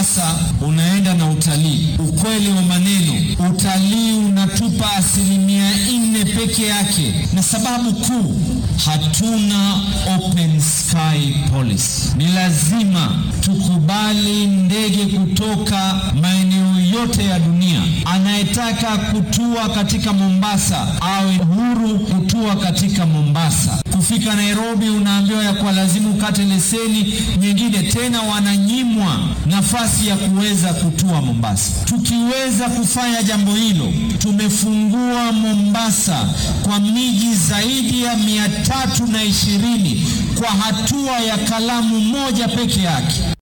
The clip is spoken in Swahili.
Mombasa unaenda na utalii. Ukweli wa maneno, utalii unatupa asilimia nne peke yake, na sababu kuu, hatuna open sky policy. Ni lazima tukubali ndege kutoka maeneo yote ya dunia, anayetaka kutua katika Mombasa awe huru kutua katika Mombasa. Kufika Nairobi unaambiwa ya kwa lazima ukate leseni nyingine, tena wananyimwa nafasi ya kuweza kutua Mombasa. Tukiweza kufanya jambo hilo, tumefungua Mombasa kwa miji zaidi ya mia tatu na ishirini kwa hatua ya kalamu moja peke yake.